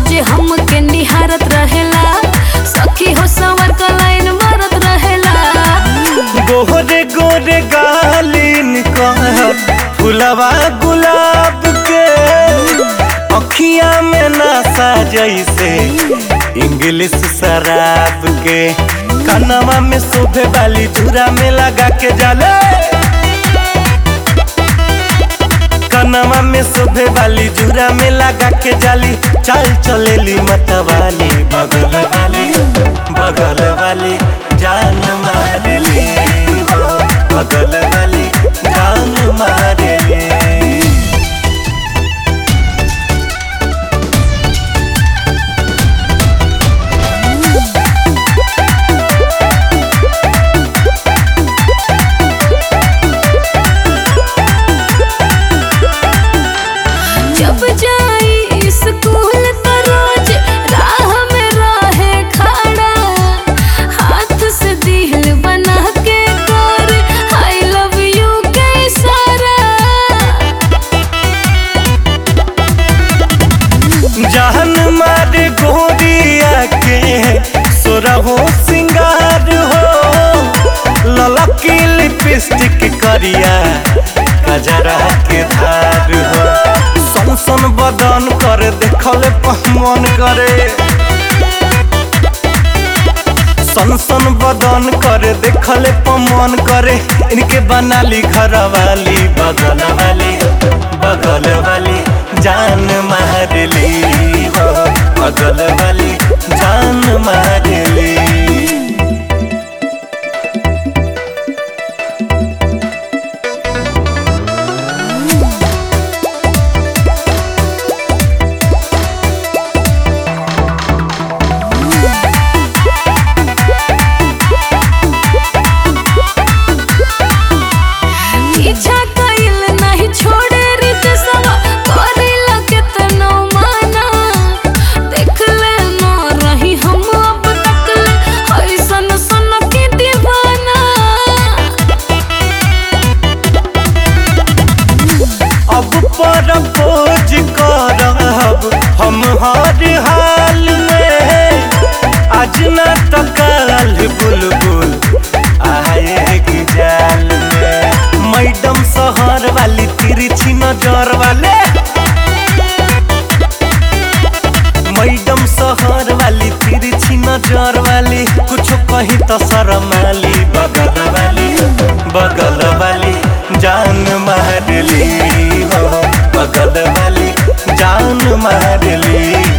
रोज हमके निहारत रहेला सखी हो सवर का लाइन मारत रहेला गोरे गोरे गालिन कहत फुलवा गुलाब के अखिया में नशा जैसे इंग्लिश शराब के कनवा में शोभे वाली धुरा में लगा के जाले कनवा में शोभे वाली जूरा में लगा के जाली चाल चलेली मतवाली बगल वाली बगल वाली जान मारेली हो, बगल वाली जान मारेली जब जाई स्कूल तो रोज राह में रहे खड़ा हाथ से दिल बना के कर आई लव यू के इशारा जान मार गोरिया के सोरहो सिंगार हो ललकी लिपस्टिक करिया कजरा के धार हो संसन बदन कर देखल मन करे सनसन बदन करे देखल मन करे इनके बनाली घर वाली बगल वाली बगल वाली जान मारली हो बगल वाली जान मारली पीछा कइल नहीं छोड़े रित सवा करेला केतनो माना देख ले न रही हम अब तक ले ऐसन सन के दीवाना अब पर खोज करब हम हर हाल में आज न तो कल बुलबुल आएगी जाल में मैडम शहर वाली तिरछी नजर वाले मैडम शहर वाली तिरछी नजर वाली कुछ कही तो शरमाली बगल वाली बगल वाली जान मारली हो बगल वाली जान मारली